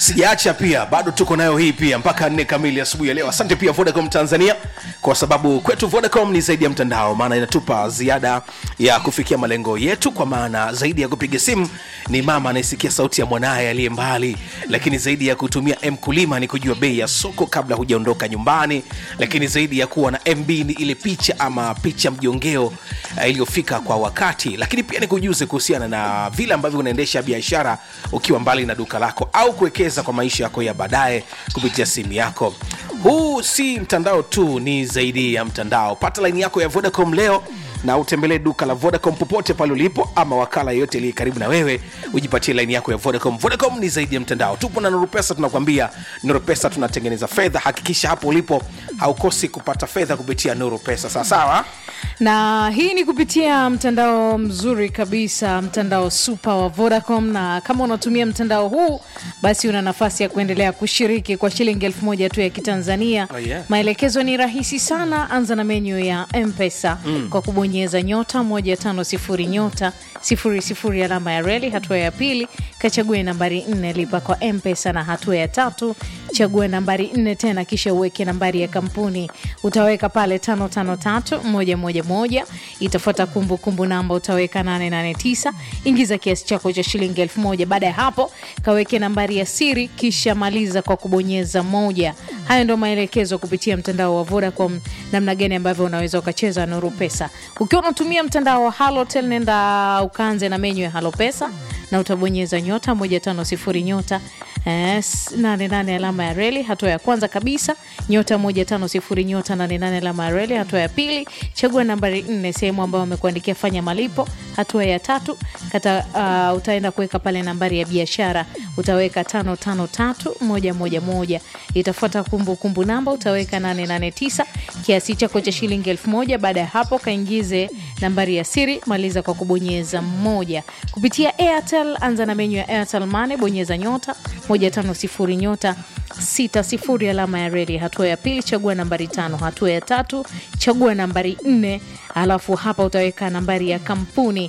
sijaacha pia bado tuko nayo hii pia mpaka nne kamili asubuhi ya leo asante pia vodacom tanzania kwa sababu kwetu vodacom ni zaidi ya mtandao maana inatupa ziada ya kufikia malengo yetu kwa maana zaidi ya kupiga simu ni mama anayesikia sauti ya mwanaye aliye mbali lakini zaidi ya kutumia mkulima ni kujua bei ya soko kabla hujaondoka nyumbani lakini zaidi ya kuwa na mb ni ile picha ama picha mjongeo uh, iliyofika kwa wakati lakini pia ni kujuze kuhusiana na vile ambavyo unaendesha biashara ukiwa mbali na duka lako au kuwekeza kwa maisha yako ya baadaye kupitia simu yako huu si mtandao tu ni zaidi ya mtandao pata laini yako ya vodacom leo na utembelee duka la vodacom popote pale ulipo ama wakala yeyote aliye karibu na wewe ujipatie laini yako ya vodacom vodacom ni zaidi ya mtandao tupo na noropesa tunakwambia noropesa tunatengeneza fedha hakikisha hapo ulipo haukosi kupata fedha kupitia noropesa sawasawa na hii ni kupitia mtandao mzuri kabisa mtandao super wa vodacom na kama unatumia mtandao huu basi una nafasi ya kuendelea kushiriki kwa shilingi elfu moja tu ya kitanzania Oh, yeah. maelekezo ni rahisi sana anza na menyu ya mpesa mm. kwa kubonyeza nyota 150 nyota 00 alama ya reli hatua ya pili kachague nambari 4 lipa kwa mpesa na hatua ya tatu chagua nambari 4 tena kisha uweke nambari ya kampuni utaweka pale 553111 itafuata kumbukumbu namba utaweka 889 ingiza kiasi chako cha shilingi 1000 baada ya hapo kaweke nambari ya siri kisha maliza kwa kubonyeza moja hayo ndo maelekezo kupitia mtandao wa vodacom namna gani ambavyo unaweza ukacheza nuru pesa ukiwa unatumia mtandao wa halotel nenda ukaanze na menyu ya halopesa na utabonyeza nyota 150 nyota eh, 88 alama ya reli hatua ya kwanza kabisa nyota 150 nyota 88 alama ya reli hatua ya pili chagua nambari 4 sehemu ambayo wamekuandikia fanya malipo hatua ya tatu kata, uh, utaenda kuweka pale nambari ya biashara utaweka 553111 itafuata kumbukumbu namba utaweka 889 kiasi chako cha shilingi 1000 baada ya hapo kaingize nambari ya siri maliza kwa kubonyeza moja kupitia airtel anza na menyu ya airtel mane bonyeza nyota 150 nyota 60 alama ya reli hatua ya pili chagua nambari tano hatua ya tatu chagua nambari nne alafu hapa utaweka nambari ya kampuni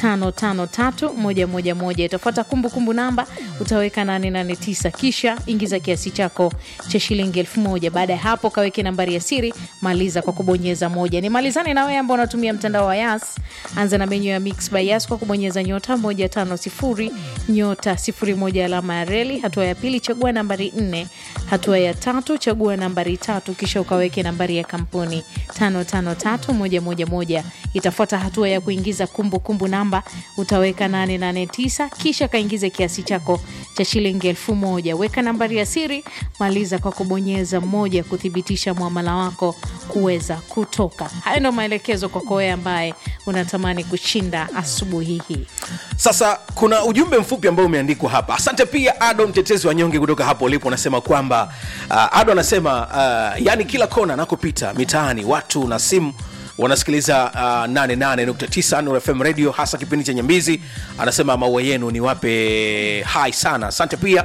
553111 itafuata kumbukumbu namba utaweka 889 kisha ingiza kiasi chako cha shilingi 1000 baada ya hapo kaweke nambari ya siri maliza kwa kubonyeza moja nimalizane na wewe ambao unatumia mtandao wa yas anza na menyu ya mix by yas kwa kubonyeza nyota 150 nyota 01 alama ya reli hatua ya pili chagua nambari 4 hatua ya tatu chagua nambari tatu kisha ukaweke nambari ya kampuni 553111 itafuata hatua ya kuingiza kumbukumbu kumbu namba utaweka 889 kisha kaingize kiasi chako cha shilingi elfu moja weka nambari ya siri maliza kwa kubonyeza moja kuthibitisha mwamala wako kuweza kutoka hayo ndo maelekezo kwako wewe ambaye unatamani kushinda asubuhi hii sasa kuna ujumbe mfupi ambao umeandikwa hapa asante pia ado mtetezi wa nyonge kutoka hapo ulipo unasema kwamba uh, ado anasema uh, yani kila kona anakopita mitaani watu na simu wanasikiliza uh, 88.9 Nuru fm radio hasa kipindi cha nyambizi anasema maua yenu ni wape hai sana asante pia